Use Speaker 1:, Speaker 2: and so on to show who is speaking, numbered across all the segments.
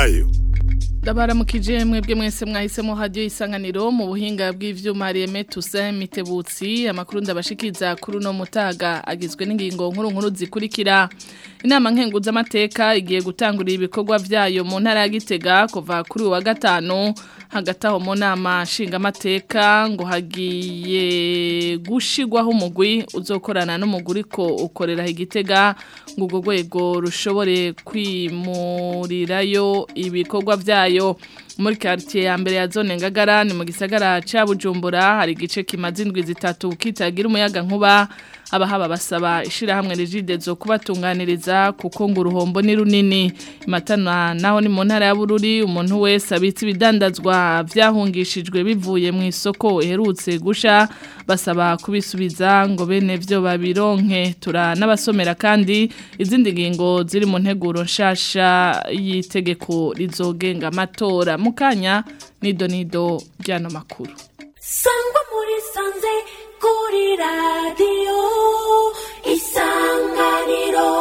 Speaker 1: nayo
Speaker 2: Ndabaramukije mwebwe mwese mwahisemo radio isanganiro mu buhinga bw'ivyuma Reme Toussaint Mitebutsi amakuru ndabashikiza kuri no mutaga agizwe n'ingingo nkuru nkuru zikurikira inama nkenguza amateka igiye gutangurira ibikorwa vyayo mu ntara ya Gitega kuva kuri wa gatanu hagati aho mu nama nshinga amateka ngo hagiye gushigwaho umugwi uzokorana n'umuguri ko ukorera igitega ngo urwo rwego rushobore kwimurirayo ibikorwa vyayo muri quartier ya mbere ya zone ngagara ni mu gisagara ca Bujumbura hari igice kimaze indwi zitatu kitagira umuyaga nkuba abahaba basaba ishira hamwe rigidezo kubatunganiriza kuko ngo uruhombo ni runini imatana naho ni mu ntara ya Bururi umuntu wese abitse ibidandazwa vyahungishijwe bivuye mu isoko iherutse gusha basaba kubisubiza ngo bene vyo babironke tura n'abasomera kandi izindi ngingo ziri mu nteguro nshasha y'itegeko rizogenga amatora mukanya nido nido ryano makuru
Speaker 3: sangwa muri sanze kuri radiyo isanganiro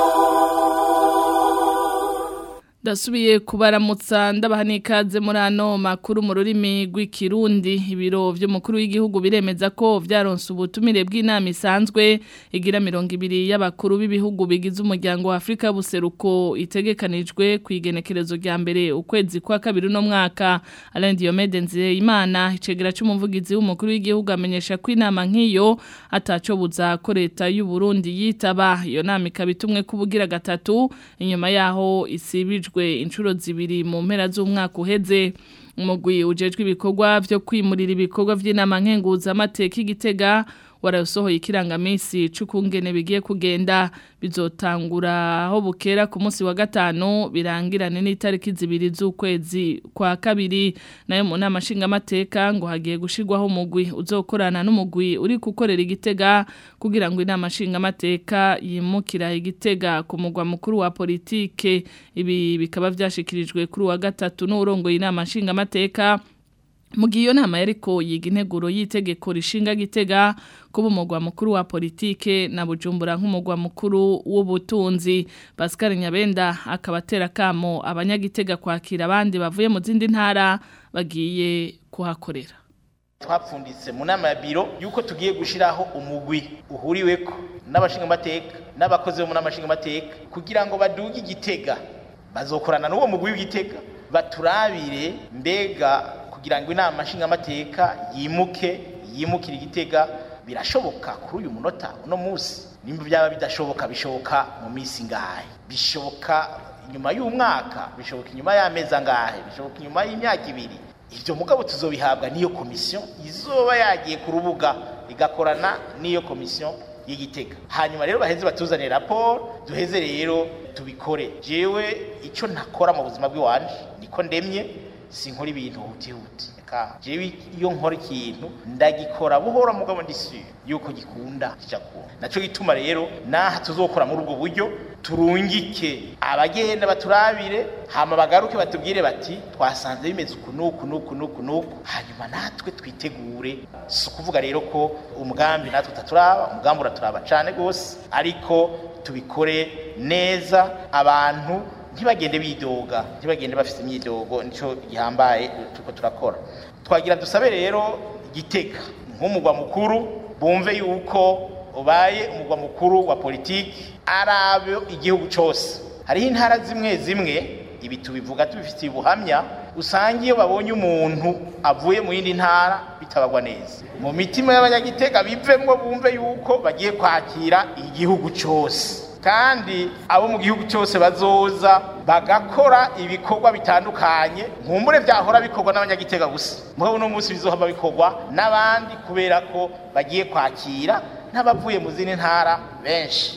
Speaker 2: Dasubiye kubaramutsa ndabaha n'ikaze muri ano makuru mu rurimi rw'ikirundi ibiro by'umukuru w'igihugu biremeza ko vyaronse ubutumire bw'inama isanzwe igira mirongo ibiri y'abakuru b'ibihugu bigize umuryango wa Afrika buseruko itegekanijwe ku igenekerezo rya mbere ukwezi kwa kabiri no mwaka Alain Diomede Nzeyimana icegera c'umuvugizi w'umukuru w'igihugu amenyesha ko inama nk'iyo ataco buza ko leta y'u Burundi yitaba iyo nama ikabitumwe kubugira gatatu inyuma yaho isibijwe inshuro zibiri mu mpera z'umwaka uheze umugwi ujejwe ibikorwa byo kwimurira ibikorwa by'inama nkenguza amateka igitega warasohoye ikirangamisi c'ukungene bigiye kugenda bizotangura aho bukera ku munsi wa gatanu birangirane n'itariki zibiri z'ukwezi kwa kabiri nayo mu nama nshingamateka ngo hagiye gushirwaho umugwi uzokorana n'umugwi uri gukorera igitega kugira ngo inama nshingamateka yimukira igitega ku mugwa mukuru wa politike ibi bikaba vyashikirijwe kuri wa gatatu n'urongoye inama nshingamateka Mugiye iyo nama yariko yiga integuro y'itegeko rishinga gitega kuba umugwa mukuru wa politike na bujumbura nk'umugwa mukuru w'ubutunzi Pascal Nyabenda akabatera kamo abanyagitega kwakira abandi bavuye mu zindi ntara bagiye kuhakorera
Speaker 4: twapfunditse mu nama ya biro yuko tugiye gushiraho umugwi uhuriweko n'abashinga amateka n'abakozi bo mu nama nshinga amateka kugira ngo baduge igitega bazokorana n'uwo mugwi w'igitega baturabire mbega kugira ngo inama nshingamateka yimuke yimukire igitega birashoboka kuri uyu munota uno munsi nimba byaba bidashoboka bishoboka mu minsi ngahe bishoboka inyuma y'umwaka bishoboka inyuma y'amezi angahe bishoboka inyuma y'imyaka ibiri ibyo mugabo tuzobihabwa n'iyo komisiyo izoba yagiye ku rubuga igakorana n'iyo komisiyo y'igitega hanyuma rero baheze batuzanire raporo duheze rero tubikore jewe icyo ntakora mu buzima bw'iwanje niko ndemye sinkora ibintu hutihuti jewe iyo nkora ikintu ndagikora buhora mugabo ndisi yuko gikunda kijakunda naco gituma rero naha tuzokora muri ubwo buryo turungike abagenda baturabire hama bagaruke batubwire bati twasanze bimeze uku nuku nuku nuku nuku hanyuma natwe twitegure si ukuvuga rero ko umugambi natwe utaturaba umugambi uraturaba cane gose ariko tubikore neza abantu ntibagende bidoga ntibagende bafite imyidogo nicyo gihambaye turiko turakora twagira dusabe rero gitega nk'umugwa mukuru bumve yuko ubaye umugwa mukuru wa politiki arabe igihugu cyose hariho intara zimwe zimwe ibi tubivuga tubifitiye ubuhamya usanga iyo babonye umuntu avuye mu yindi ntara bitabagwa neza mu mitima y'abanyagitega bivemwo bumve yuko bagiye kwakira igihugu cyose kandi abo mu gihugu cyose bazoza bagakora ibikorwa bitandukanye nkumbure byahora bikorwa n'abanyagitega gusa mugabo uno munsi bizohava bikorwa n'abandi kubera ko bagiye kwakira n'abavuye mu zindi ntara benshi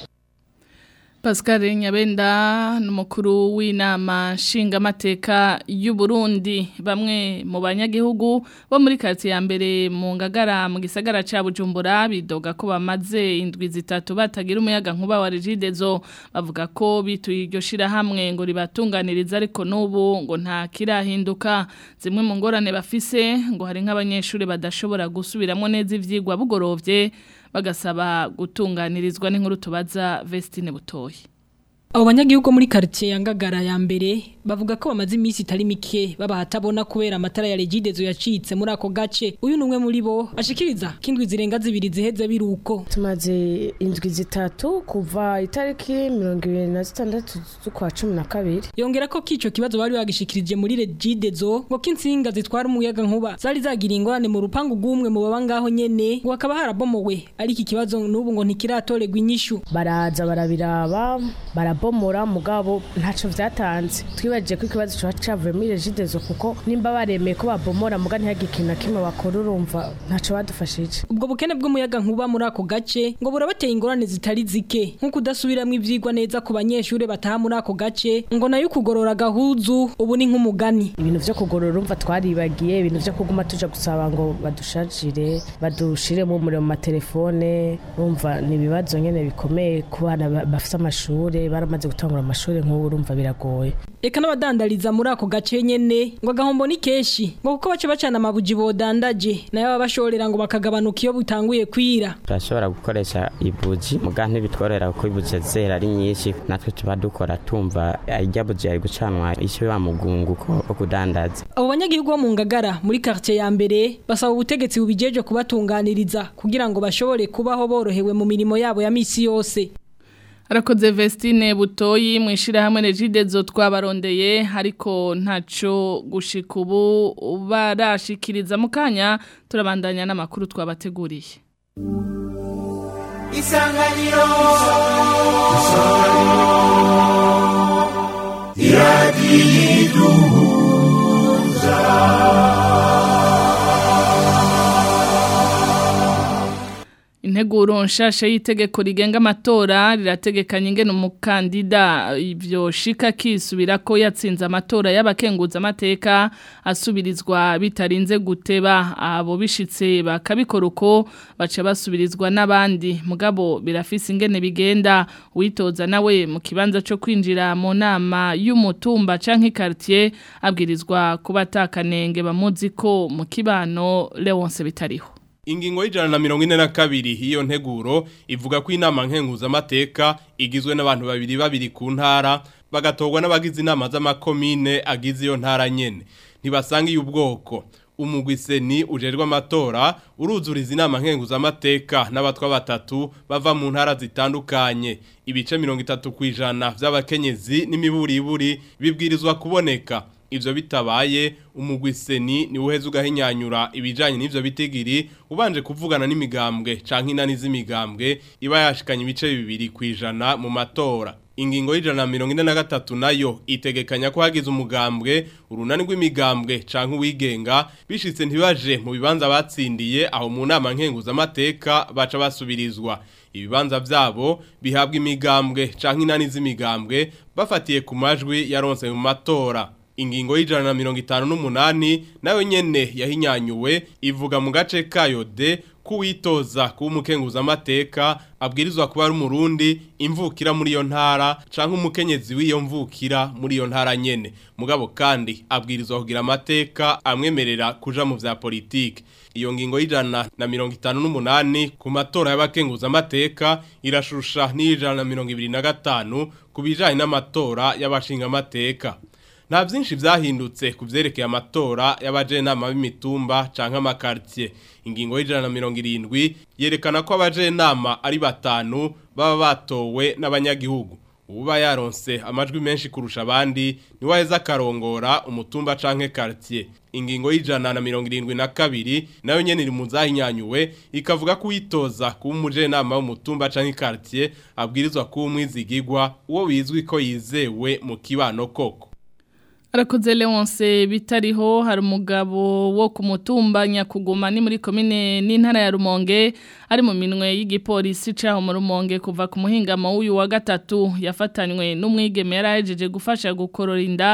Speaker 2: Pascal Nyabenda n'umukuru w'inama nshingamateka y'u Burundi bamwe mu banyagihugu bo muri quartier ya mbere mu ngagara mu gisagara ca Bujumbura bidoga ko bamaze indwi zitatu batagira umuyaga nkuba wa Regidezo bavuga ko bituye iryo shira hamwe ngo ribatunganiriza ariko n'ubu ngo nta kirahinduka zimwe mu ngorane bafise ngo hari nk'abanyeshuri badashobora gusubiramo neza ivyigwa bugorovye bagasaba gutunganirizwa n'inkuru tubaza Vestine Butoyi
Speaker 1: abo banyagihugu muri quartier ya Ngagara ya mbere bavuga ko bamaze iminsi itari mike baba hatabona kubera amatara ya Regidezo yacitse muri ako gace uyu numwe muri bo ashikiriza kindwi zirenga zibiri ziheze biruko
Speaker 5: tumaze indwi zitatu kuva itariki mirongo ibiri na zitandatu z'ukwa cumi na kabiri
Speaker 1: yongera ko kico kibazo bari bagishikirije muri Regidezo ngo kinsinga zitwara umuyaga nkuba zari zagira ingorane mu rupangu rw'umwe mu baba ngaho nyene ngo akaba harabomowe ariko ikibazo n'ubu ngo ntikiratorerwa inyishu
Speaker 5: baraza barabiraba barabomora mugabo ntaco vyatanze twibajije ko ikibazo cyo cavuye muri Regidezo kuko nimba baremeye ko babomora muga ntihagire ikintu na kimwe bakora urumva ntaco badufashije
Speaker 1: ubwo bukene bw'umuyaga nkuba muri ako gace ngo burabateye ingorane zitari zike nko kudasubiramwo ivyigwa neza ku banyeshure bataha muri ako gace ngo nayo kugorora gahuzu ubu ni nk'umugani
Speaker 5: ibintu vyo kugorora urumva twaribagiye ibintu vyo kuguma tuja gusaba ngo badushajire badushiremo umuriro mu matelefone urumva ni ibibazo nyene bikomeye ku bana ba- bafise amashure baramaze gutangura amashure nk'ubu urumva biragoye
Speaker 1: Eka n'abadandariza muri ako gace nyene ngo agahombo ni keshi ngo kuko bace bacana amabuji bodandaje nayo baba bashorera ngo bakagabanuka iyo butanguye kwira
Speaker 6: turashobora gukoresha ibuji muga ntibitworera kuko ibuji zera ari nyinshi natwe tuba dukora tumva irya buji yari gucanwa isho wa mugunguko wo kudandaza
Speaker 1: abo banyagihugu bo mu ngagara muri quartier ya mbere basaba ubutegetsi bubijeje kubatunganiriza kugira ngo bashobore kubaho borohewe mu mirimo yabo ya misi yose
Speaker 2: Arakoze Vestine Butoyi mu ishirahamwe Regidezo twabarondeye ariko ntaco gushika ubu barashikiriza mu kanya turabandanya n'amakuru twabateguriye.
Speaker 7: Isanganiro
Speaker 2: Integuro nshasha y'itegeko rigenga amatora rirategekanya ingene umukandida ivyo shika kisubira ko yatsinze amatora y'abakenguza amateka asubirizwa bitarinze guteba abo bishitse bakabikora uko baca basubirizwa n'abandi mugabo birafise ingene bigenda witoza nawe mu kibanza co kwinjira mu nama y'umutumba canke quartier abwirizwa kuba atakanenge bamuzi ko mu kibano Leonce bitariho
Speaker 8: Ingingo y'ijana na mirongo ine na kabiri hiyo nteguro ivuga ko inama nkenguzamateka igizwe n'abantu babiri babiri ku ntara bagatorwa n'abagize inama z'amakomine agize iyo ntara nyene ntibasanga iyo ubwoko umugwiseni ujerwa amatora uruzuriza inama nkenguzamateka n'abatwa batatu bava mu ntara zitandukanye ibice mirongo itatu ku ijana vy'abakenyezi n'imiburiburi bibwirizwa kuboneka ivyo bitabaye umugwiseni ni uheze ugahinyanyura ibijanye n'ivyo bitigiri ubanje kuvugana n'imigambwe canke inani z'imigambwe iba yashikanye ibice bibiri kwijana mu matora ingingo y'ijana na mirongo ine na gatatu nayo itegekanya ko hagize umugambwe urunani rw'imigambwe canke uwigenga bishitse ntibaje mu bibanza batsindiye aho mu nama nkenguzamateka baca basubirizwa ibibanza vyabo bihabwa imigambwe canke inani z'imigambwe bafatiye ku majwi yaronse mu matora ingingo y'ijana na mirongo itanu n'umunani nayo nyene yahinyanyuwe ivuga mu gace kayo de kuwitoza kuba umukenguzamateka abwirizwa kuba ari umurundi imvukira muri iyo ntara canke umukenyezi w'iyo mvukira muri iyo ntara nyene mugabo kandi abwirizwa kugira amateka amwemerera kuja mu vya politike iyo ngingo y'ijana na mirongo itanu n'umunani ku matora y'abakenguzamateka irashusha n'ijana na mirongo ibiri na gatanu ku bijanye n'amatora y'abashingamateka nta byinshi byahindutse ku byerekeye amatora y'abajenama b'imitumba canke amakartier ingingo y'ijana na mirongo irindwi yerekana ko abajenama ari batanu baba batowe n'abanyagihugu uba yaronse amajwi menshi kurusha abandi niwe aheza akarongora umutumba canke quartier ingingo y'ijana na mirongo irindwi na kabiri nayo nyene iri mu zahinyanyuwe ikavuga ko uyitoza kuba umujenama w'umutumba canke quartier abwirizwa kuba umwizigigwa uwo bizwi ko yizewe mu kibano koko
Speaker 2: Arakoze Leonce bitariho hari umugabo wo ku mutumba nyakuguma ni muri komine n'intara ya Rumonge ari mu minwe y'igipolisi caho mu Rumonge kuva ku muhingamo w'uyu wa gatatu yafatanywe n'umwigeme yarahejeje gufasha gukorora inda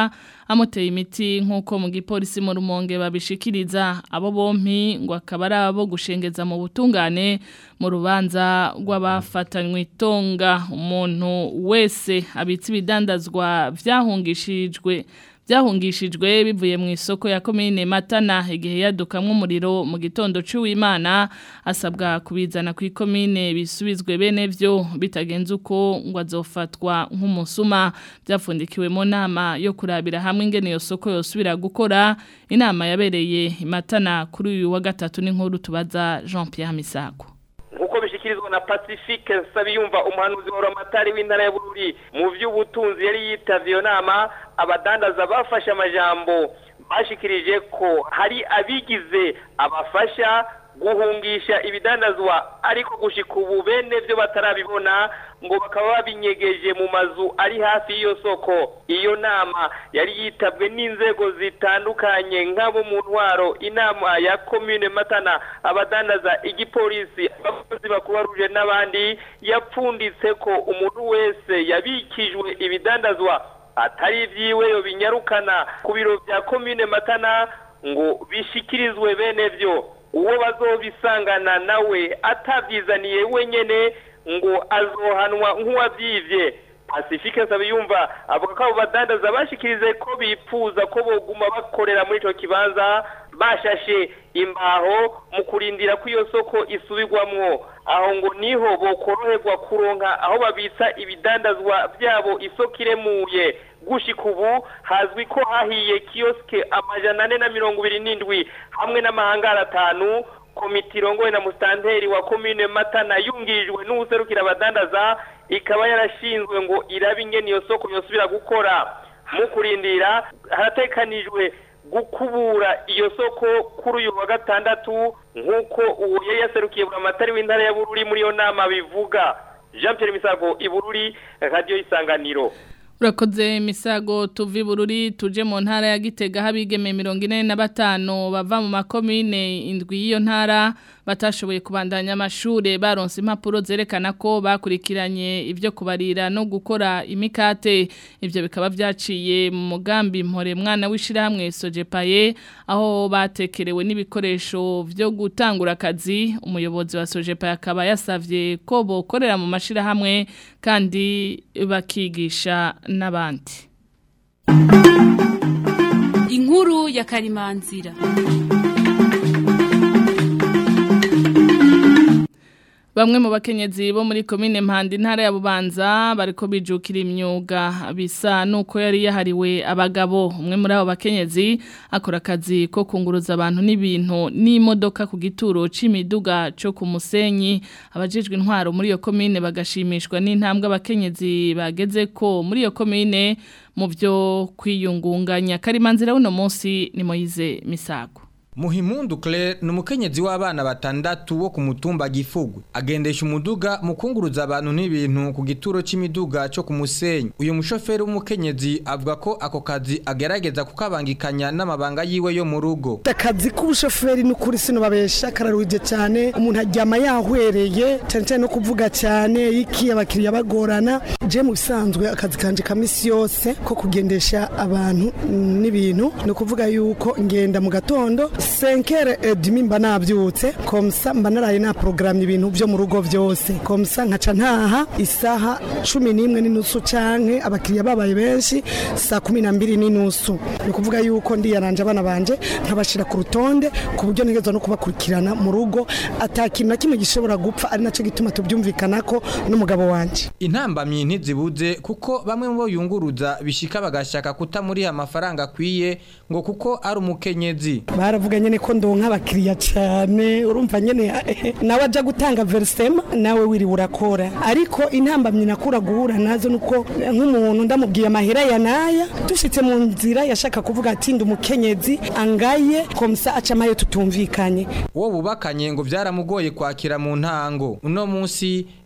Speaker 2: amuteye imiti nk'uko mu gipolisi mu rumonge babishikiriza abo bompi ngo akaba ari abo gushengeza mu butungane mu rubanza rw'abafatanywe itonga umuntu wese abitse ibidandazwa vyahungishijwe byahungishijwe bivuye mu isoko ya komine Matana igihe yadukamwe umuriro mu gitondo cy'uwimana asabwa kubizana ku ikomine bisubizwe bene byo bitagenze uko ngo azofatwa nk'umusuma byafundikiwe mu nama yo kurabira hamwe ingene iyo soko yosubira gukora inama yabereye Matana kuri uyu wa gatatu n'inkuru tubaza Jean Pierre Misago
Speaker 7: nkuko bishikirizwa na Pacifique Sabiyumva umuhanuzi wa Ramatari w'intara ya Bururi mu vy'ubutunzi yari yitavye iyo nama abadandaza bafashe amajambo bashikirije ko hari abigize abafasha guhungisha ibidandazwa ariko gushika ubu bene byo batarabibona ngo bakaba babinyegeje mu mazu ari hafi y'iyo soko iyo nama yari yitabwe n'inzego zitandukanye nk'abo mu ntwaro inama ya komine matana abadandaza igipolisi abakozi bakubaruje n'abandi yapfunditse ko umuntu wese yabikijwe ibidandazwa atari ibyiwe yo binyarukana ku biro bya komine matana ngo bishikirizwe bene byo uwo bazobisangana nawe atabyizaniye wenyene ngo azohanwa nk'uwabyivye Pacifique Sabiyumva avuga ko abo badandaza bashikirize ko bipfuza ko boguma bakorera muri ico kibanza bashashe imbaho mu kurindira ko iyo soko isubirwamwo aho ngo niho bokoroherwa kuronka aho babitsa ibidandazwa byabo isoko iremuye gushika ubu hazwi ko hahiye kiyoske amajana ane na mirongo ibiri n'indwi hamwe n'amahangara atanu komite irongowe na musitanteri wa komine matana yungirijwe n'uwuserukira abadandaza ikaba yarashinzwe ngo irabe ingene iyo soko yosubira gukora mu kurindira haratekanijwe gukubura iyo soko kuri uyu wa gatandatu nk'uko uwo yari yaserukiye buramatari w'intara ya bururi muri iyo nama bivuga jean Pierre misago ibururi radiyo y'isanganiro
Speaker 2: Urakoze misago tuvi bururi tuje mu ntara ya Gitega habigeme 45 bava mu makomine indwi y'iyo ntara batashoboye kubandanya amashure baronse impapuro zerekana ko bakurikiranye ibyo kubarira no gukora imikate ivyo bikaba vyaciye mu mugambi mpore mwana wishira hamwe Sojepaye aho batekerewe n'ibikoresho vyo gutangura akazi umuyobozi wa Sojepaye akaba yasavye ko bokorera mu mashira hamwe kandi bakigisha n'abandi
Speaker 9: inkuru ya karimanzira
Speaker 2: Bamwe mu bakenyezi bo muri komine Mpanda intara ya Bubanza bariko bijukira imyuga bisa nuko yari yahariwe abagabo umwe muri abo bakenyezi akora akazi ko kunguruza abantu n'ibintu n'imodoka ku gituro c'imiduga cyo ku musenyi abajejwe intwaro muri iyo komine bagashimishwa n'intambwe abakenyezi bageze ko muri iyo komine mu byo kwiyungunganya karimanzira uno munsi ni Moize Misago
Speaker 10: Muhimundu Claire ni umukenyezi w'abana batandatu wo ku mutumba Gifugwe agendesha umuduga mu kunguruza abantu n'ibintu ku gituro c'imiduga cyo ku musenyi uyu mushoferi w'umukenyezi avuga ko ako kazi agerageza kukabangikanya n'amabanga yiwe yo mu rugo
Speaker 11: akazi k'ubushoferi n'ukuri sino babesha kararuhije cyane umuntu aryama yahwereye cyane cyane no kuvuga cyane iki abakiriya bagorana je mu bisanzwe akazi kanje ka misi yose ko kugendesha abantu n'ibintu ni ukuvuga yuko ngenda mu gatondo senkere edimi mba nabyutse komsa mba naraye na programme ibintu byo mu rugo byose komsa nkaca ntaha isaha cumi n'imwe n'inusu canke abakiriya babaye benshi saa kumi na mbiri n'inusu ni ukuvuga yuko ndiyaranje abana banje nkabashira ku rutonde ku buryo ntegezwa no kubakurikirana mu rugo ata kintu na kimwe gishobora gupfa ari naco gituma tubyumvikanako n'umugabo wanje
Speaker 10: intambamyi ntizibuze kuko bamwe mu bo yunguruza bishika bagashaka kutamuriha amafaranga akwiye ngo kuko ari umukenyezi
Speaker 11: baravuga nyene ko ndonka abakiriya cyane urumva nyene nawe aja gutanga versema nawe wiri urakora ariko intambamyi nakura guhura nazo nuko nk'umuntu ndamubwiye amahera ya naya dushitse mu nzira yashaka kuvuga ati ndi umukenyezi angaye komsa aca amaye tutumvikanye
Speaker 10: uwo bubakanye ngo byaramugoye kwakira mu ntango uno munsi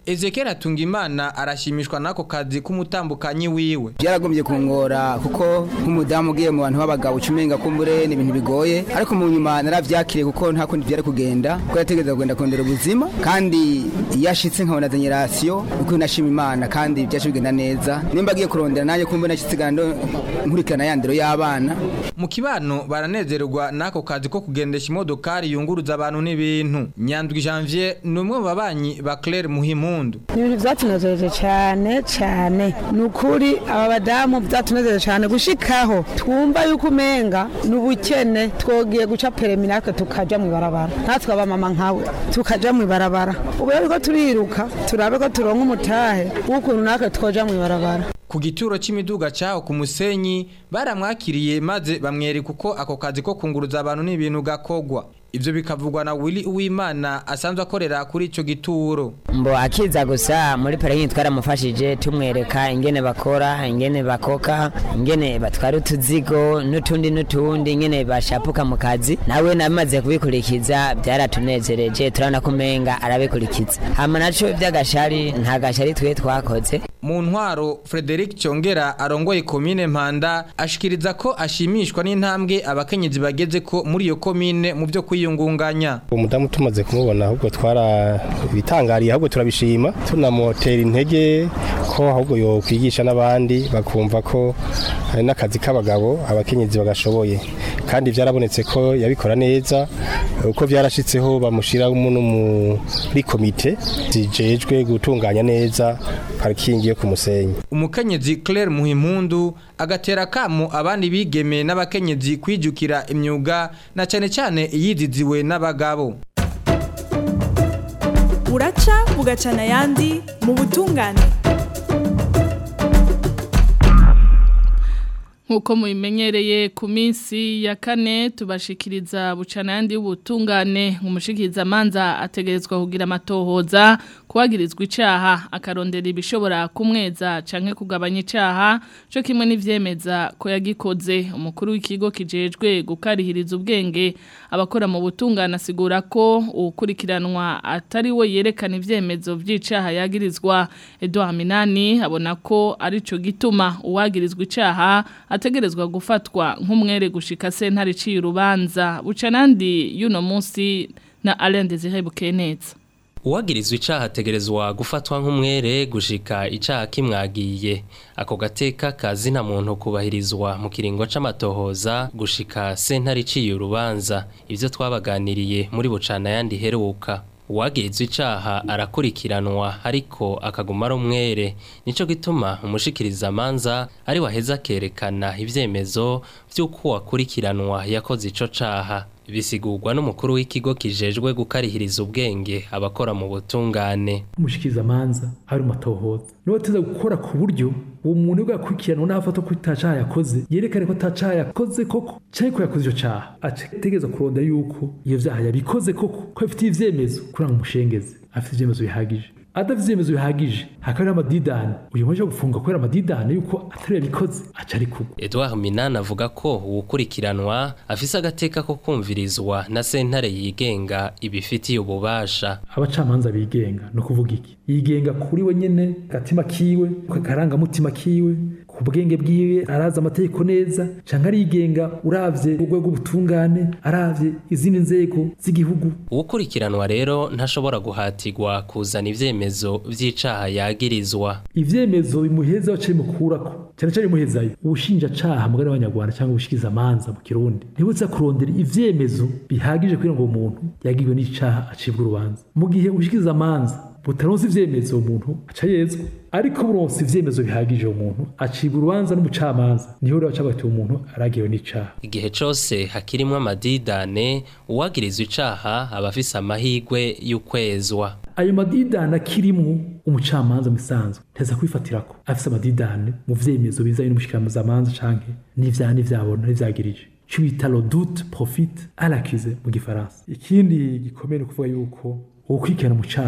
Speaker 10: Ezekiel Atungimana arashimishwa nako kazi k'umutambukanyi wiwe
Speaker 12: byaragombye kungora kuko nk'umudamu ugiye mu bantu b'abagabo ucumenga kumbure ni ibintu bigoye ariko mu nyuma naravyakiriye kuko nta kundi byari kugenda kuko yategereza kugenda kurondera ubuzima kandi iyo ashitse nkabona generasiyo uko nashima imana kandi byaje bigenda neza nimba agiye kurondera nanjye kumbure nashitse gando nkurikirana ya ndero y'abana
Speaker 10: mu kibano baranezerwa nako kazi ko kugendesha imodokari yunguruza abantu n'ibintu Nyandwi Janvier ni umwe mu babanyi ba Claire Muhimpundu
Speaker 13: ni ibintu byatunejeje cyane cyane ni ukuri aba badamu byatunejeje cyane gushikaho twumva yuko umenga ni ubukene twogiye guca peremi natwe tukaja mu ibarabara natwe abamama nkawe tukaja mu ibarabara ubu rero ko turiruka turabe ko turonka umutahe w'ukuntu natwe twoja mu ibarabara
Speaker 10: ku gituro c'imiduga caho ku musenyi baramwakiriye maze bamwereka uko ako kazi ko kunguruza abantu n'ibintu gakogwa ivyo bikavugwa na Willy Uwimana asanzwe akorera kuri ico gituro
Speaker 14: mbo akiza gusa muri parking twaramufashije tumwereka ingene bakora ingene bakoka ingene batwara utuzigo n'utundi n'utundi ingene bashapuka mu kazi nawe namaze kubikurikiza byaratunezereje turabona ko umenga arabikurikiza hama naco vy'agashari nta gashari twe twakoze
Speaker 10: mu ntwaro Frederic Cyongera arongoye komine Mpanda ashikiriza ko ashimishwa n'intambwe abakenyezi bageze ko muri iyo komine mu byo kwiyungunganya
Speaker 15: umudamu tumaze kumubona ahubwo twara bitangariye ahubwo turabishima tunamotera intege ko ahubwo yo kwigisha n'abandi bakumva ko hari n'akazi k'abagabo abakenyezi bagashoboye kandi byarabonetse ko yabikora neza uko byarashitseho bamushiramo no muri komite zijejwe gutunganya neza parikingi yo ku musenyi
Speaker 10: umukenyezi Claire Muhimpundu agatera kamo abandi bigeme n'abakenyezi kwijukira imyuga na cyane cyane iyiziziwe n'abagabo
Speaker 16: buraca bugacana ayandi mu butungane
Speaker 2: Nkuko mubimenyereye ku minsi ya kane tubashikiriza bucana yandi y'ubutungane umushikiriza manza ategerezwa kugira amatohoza kuwagirizwa icaha akarondera ibishobora kumweza canke kugabanya icaha cyo kimwe n'ivyemeza ko yagikoze umukuru w'ikigo kijejwe gukarihiriza ubwenge abakora mu butungane asigura ko ukurikiranwa atari we yerekana ivyemezo vy'icaha yagirizwa Edouard Minani abona ko arico gituma uwagirizwa icaha ategerezwa gufatwa nk'umwere gushika sentare iciye urubanza buca nandi y'uno munsi na Alain Desire Bukeneza
Speaker 17: uwagirizwa icaha ategerezwa gufatwa nk'umwere gushika icaha kimwagiye ako gateka kazi na muntu kubahirizwa mu kiringo c'amatohoza gushika sentare iciye urubanza ivyo twabaganiriye muri bucana yandi heruka uwagirizwa icaha arakurikiranwa ariko akaguma ari umwere nico gituma umushikiriza manza ari waheza akerekana ivyemezo vy'uko wakurikiranwa yakoze ico caha bisigurwa n'umukuru w'ikigo kijejwe gukarihiriza ubwenge abakora mu butungane
Speaker 18: umushikiriza manza ari umatohoza niwe ateza gukora ku buryo uwo muntu ubwo yakurikiranwa n'afata ko itacaha yakoze yerekane ko atacaha yakoze koko canke ko yakoze ico caha ategereza kuronda yuko iyo vyaha yabikoze koko ko afitiye ivyemezo kugira ngo umushengeze afite ivyemezo bihagije adafite ivyemezo bihagije hakaba amadidani uyu muntu gufunga kubera amadidani yuko atari yabikoze aca ari kugwa
Speaker 17: Edouard Minana avuga ko uwukurikiranwa afise agateka ko kumvirizwa na sentare yigenga ibifitiye ububasha
Speaker 18: abacamanza bigenga no kuvuga iki yigenga kuri we nyene gatima kiwe karangamutima kiwe ku bwenge bwiwe arazi amategeko neza canke arigenga uravye urwego rw'ubutungane aravye izindi nzego z'igihugu
Speaker 17: uwukurikiranwa rero ntashobora guhatirwa kuzana ivyemezo vy'icaha yagirizwa
Speaker 18: ivyemezo bimuheza baciye mukurako cyane cyane bimuhezayo ubushinjacaha mugari w'abanyarwanda cyangwa ubushikiza amanza mu kirundi ntibutsa kurondera ivyemezo bihagije kugira ngo umuntu yagiriwe n'icaha acibwa urubanza mu gihe ubushikiza amanza butaronse ivyemezo umuntu aca yezwa ariko buronse ivyemezo bihagije umuntu acibwa urubanza n'umucamanza niho rero baca bati umuntu aragiwe n'icaha
Speaker 17: igihe cose hakirimwo amadidane uwagirizwa icaha aba afise amahigwe y'ukwezwa
Speaker 18: ayo madidane akirimwo umucamanza musanzwe nteza kwifatirako afise amadidane mu vyemezo bizanye n'umushikiramuzamanza canke n'ivyaha n'ivyabona n'ivyagirije cyo bita le doute profite à l'accusé mu gifaransa ikindi gikomeye ni ukuvuga yuko uwukurikirana mu caha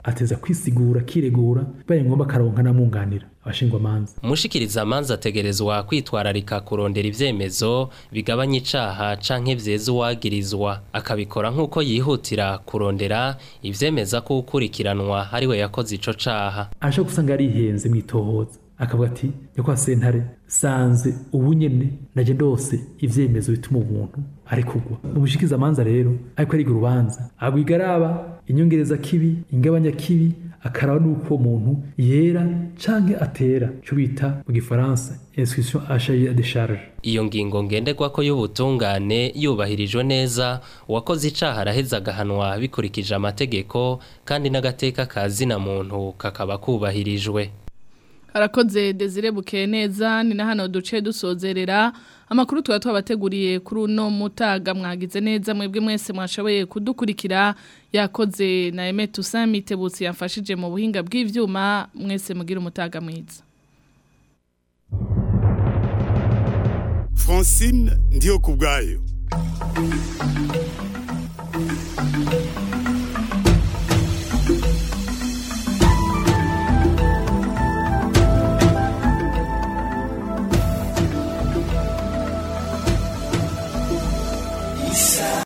Speaker 18: ateza kwisigura akiregura baye ngombwa akaronka n'amwunganira abashingwamanza
Speaker 17: umushikiriza amanza ategerezwa kwitwararika kurondera ivyemezo bigabanya icaha canke vyeza uwagirizwa akabikora nk'uko yihutira kurondera ivyemeza ko ukurikiranwa ari we yakoze ico caha
Speaker 18: aje gusanga yarihenze mwitohoza akavuga ati nyakwa sentare sanze ubu nyene naje ndose ivyemezo bituma umuntu ari kugwa umushikiza amanza rero ariko ariga urubanza agwigaraba inyongereza kibi ingabanya kibi akaraba nuko umuntu yera canke atera cyo bita mu gifaransa inscription à cahier de charge
Speaker 17: iyo ngingo ngenderwako y'ubutungane yubahirijwe neza uwakoze icaha araheza agahanwa bikurikije amategeko kandi n'agateka ka zina muntu kakaba kubahirijwe
Speaker 2: Harakoze Desire Bukeneza ni na hano duce dusozerera amakuru tuba twabateguriye kuri uno mutaga mwagize neza mwebwe mwese mwashoboye kudukurikira yakoze na Aime Toussaint Mitebutsi yafashije mu buhinga bw'ivyuma mwese mugira umutaga mwiza
Speaker 19: Francine ndiyo kubwayo